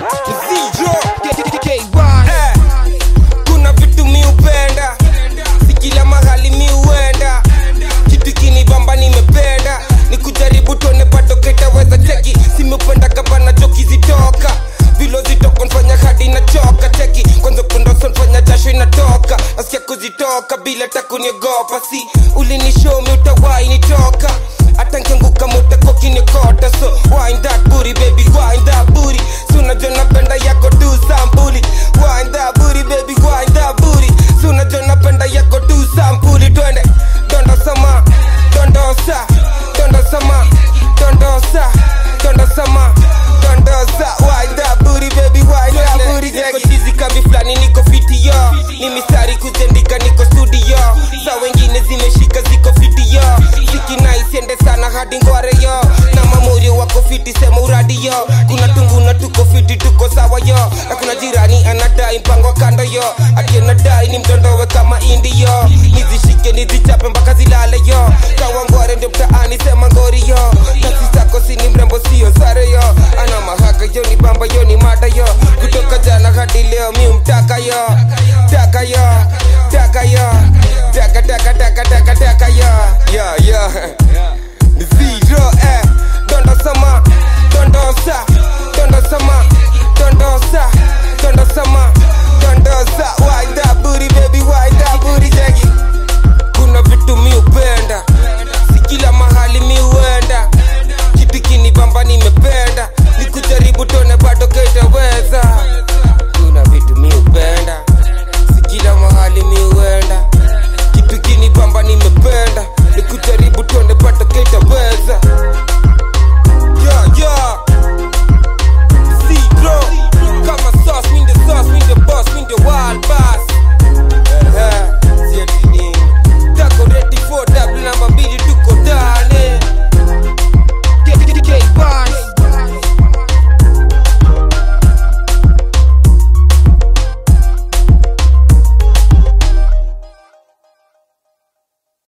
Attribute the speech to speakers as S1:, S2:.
S1: Zero, eh, kuna vitu mi upenda si kila mahali mi uenda kitu kinibamba nimependa ni kujaribu tuone bado ketaweza cheki simependa gavana joki zitoka vilo zitoka nfanya hadi nachoka cheki kwanza kundoso nfanya jasho inatoka nasikia kuzitoka bila takuniogopa si ulinishomi utawai nitoka hata nkianguka mutakokinikota so wind that booty baby wind that booty so unajua napenda yako tu sampuli wind that booty baby wind that booty so unajua napenda yako tu sampuli twende dondosama dondosa dondosama dondosa dondosama dondosa wind that booty baby wind that booty niko chizi kambi flani niko fiti yo ni mistari kuzendika niko studio sa wengine zimeshika ziko fiti yo siki naisiende sana hadi ngware yo na mamuri wako fiti sema uradi yo kuna tunguna tuko fiti tuko sawa yo na kuna jirani anadai mpango kando yo ati anadai ni mtondowe kama indi yo nizishike nizichape mpaka zilale yo kawa ngware ndio mtaani sema ngori yo kasi zako sini mrembo sio sare yo ana mahaka yo ni bamba yo ni mada yo kutoka jana hadi leo mi mtaka yo taka yo taka yo taka taka taka taka taka yo yo yo ni zero eh dondosama dondosa dondosama dondosa dondosama dondosa wind that booty baby wind that booty jackie kuna vitu mi upenda si kila mahali mi uenda kitu kinibamba nimependa